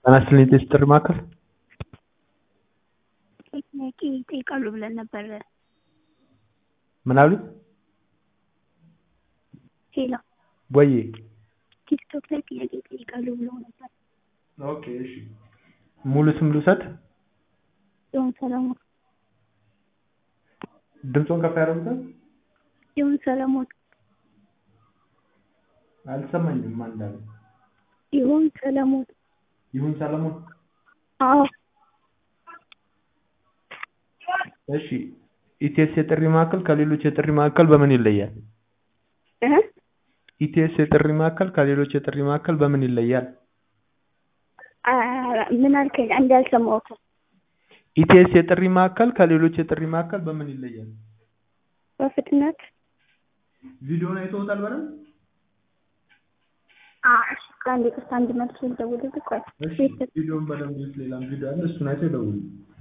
ጤና ይስጥልኝ የጤና ጥሪ ማዕከል ጥያቄ ይጠይቃሉ ብለን ነበር። ምን አሉኝ? ሄሎ ወዬ ቲክቶክ ላይ ጥያቄ ይጠይቃሉ ብለው ነበር። ኦኬ እሺ ሙሉ ስም ልውሰድ? ጽዮን ሰለሞን ድምፆን ከፍ ያደርጉታል? ጽዮን ሰለሞን አልሰማኝም ማን እንዳለ። ይሁን ሰለሞን ይሁን ሰለሞን አዎ እሺ ኢቲኤስ የጥሪ ማዕከል ከሌሎች የጥሪ ማዕከል በምን ይለያል? እ ኢቲኤስ የጥሪ ማዕከል ከሌሎች የጥሪ ማዕከል በምን ይለያል? አ ምን አልከኝ? አንዴ አልሰማሁትም። ኢቲኤስ የጥሪ ማዕከል ከሌሎች የጥሪ ማዕከል በምን ይለያል? በፍጥነት ቪዲዮውን አይተውታል በደንብ? አ እሺ አንዴ ቅርታ አንድ መልስ ልደውልልህ ቆይ እሺ ቪዲዮውን በደንብ ሌላም ቪዲዮ አለ እሱን አይተው ይደውሉ።